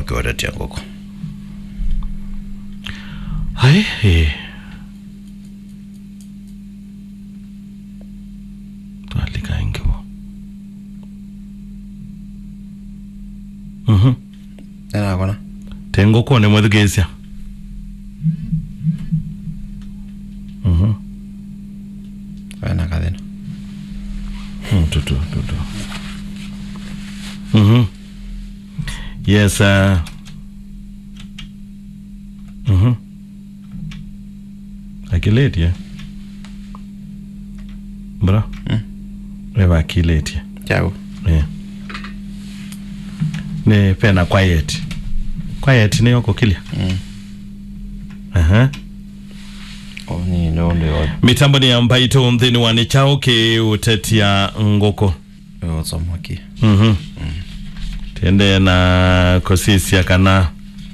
kiotetia ngoko hai eh. twalika ingiwo mhm enakona tengokone mwethukesia mhm wena kathina Mm, tutu tutu mhm yes uh, mhm akiletie bra Mm. eva akiletie chau yeah. ni pena quiet quiet ni yoko kilia Mm. aha oni nonde mitambo ni ambaito nthini wa nichao ki utetia ngoko otsamaki mhm tende na kosisia kana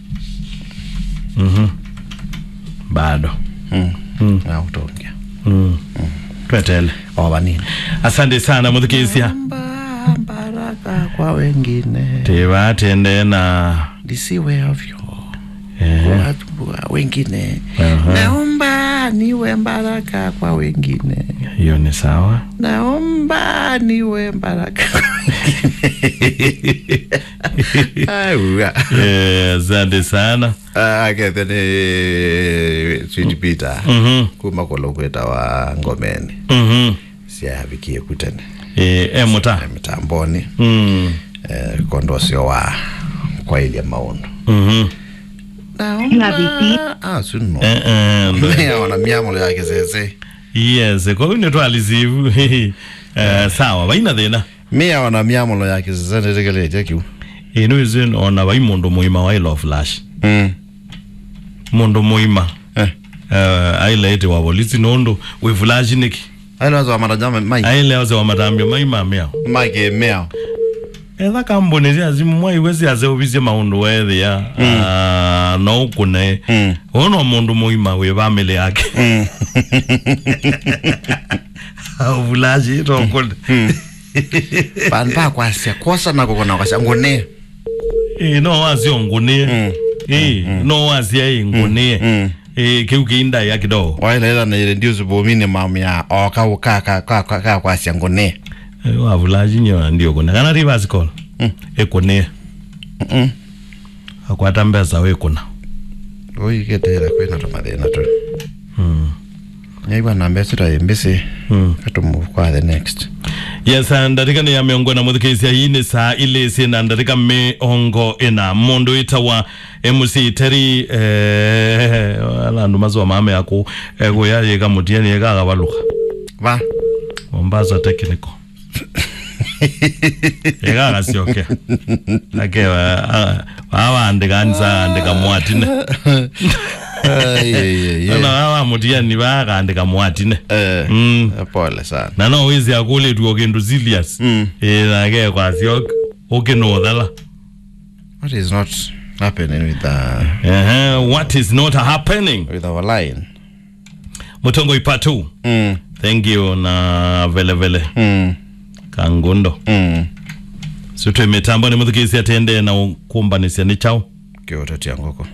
mhm bado Mm. nautongia mm. twetele oba nini asante sana muthikisia Naomba baraka kwa wengine tiva tende na lisiwe ovyo eh, watu wa wengine Aha. naomba niwe baraka kwa wengine hiyo ni sawa naomba niwe baraka kwa wengine Aiwa. Eh, asante sana Ah, akethe ni Sweet Peter mhm kuma kolo kweta wa ngomeni mhm siavikie kutene eh, emuta mitamboni mm. eh, kondo sio wa kwa ili ya maundu mhm naomba ah suno eh, eh, ndo- meona miamolo yake zeze yes kwa hiyo nitwalizivu eh, sawa vaina thina miaona miamolo yake zeze ndetekelete kiu ino izin ona vai mundu muima wa ilo flash mm. mundu muima eh. uh, aileete wa polisi nundu wi flash niki ailazo amarajama mai aileoze wa matambio maima miao make mea etha kambuni cia simu mwaiwe ciace uvicie maundu wethia mm. uh, no ukune Mm. uno mundu muima wi family yake Mm. flash itokune vanhu vakwasia kosa nako kona kwasya ngone Eh, no wacio ngunie Mm. Eh, no wacia i ngunie Mm. Eh, kiu kiindaya kidogo wailaila naire ndiusi bomine mamya okakwasya ngone Eh, wavulaji nyo ndio kuna kana rivers call Mm. ekunie Mm. akwata mbesa wikuna uiketeera kwina tumathina tu mm. nyaigua na mbeca taimbisi mm. katumove kwa the next yes ah, ndatika ni ya miongo na muthikisia hii ni saa ilisi na ndatika miongo ina mundu itawa mc teri eh, alandu mazuwa mame aku ekuyayika mutieni ekakavaluka va mombasa technical ekakasiokea ake awandika andika mwatine ana awamutiani vakandika mwatine Mm. pole sana na no wizi akuletwa kindu serious Mm. eh nake kwasi ukinuthala what is not happening with, uh, ehe what is not happening with our line mutongo ipatu mm. thank you na vele vele Mm. kangundo Mm. sitwe mitambo ni muthikisia tende na kumbanisia ni chao kiotetia ngoko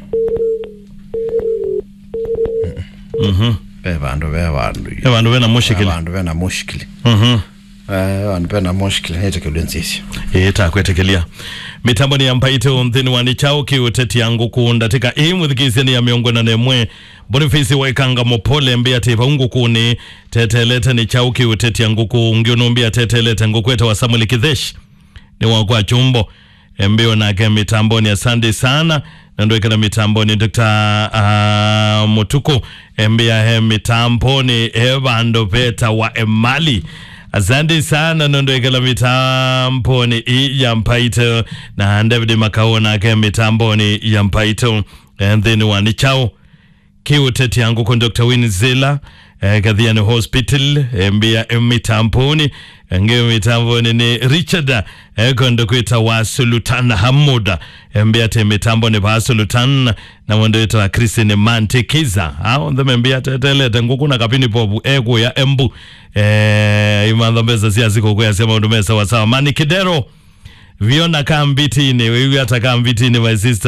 mhm ve vandu ve vandu e vandu vena mushikili vandu vena mushkili mhm Eh, vandu vena mushkili netekelwe nsisi itakwetekelia mitambo ni yampaite unthini wani chao kiuteti yangu kuundatika ii muthikisia ni ya miongo na nemwe bonifisi waikanga mupole mbia tiva ungukuni tetelete ni chao kiuteti yangu kuungiunumbia tetelete ngukweta wa samuel kithesh ni wakwa chumbo mbio nake mitamboni asante sana nandoikana mitamboni dr uh, mutuku mbia he mitamboni e vandu veta wa emali asante sana nondoikala mitamboni i ya mpaito na david makao nake mitamboni ya mpaito nthini wani chao kiuteti yangu kwa Dr. Winzilla eh, Kadhiani Hospital eh, mbia eh, mitamboni nge mitamboni ni Richard eh, kondo kwita wa Sultan Hamuda eh, mbia te mitamboni pa Sultan na mwendo wita wa Christine Mantikiza hao ndeme mbia tetelete ngukuna kapini popu egu ya embu eh, imandhombeza siya ziko kwa sema undumesa wasawa mani kidero viona kambitini wewe hata kambitini my sister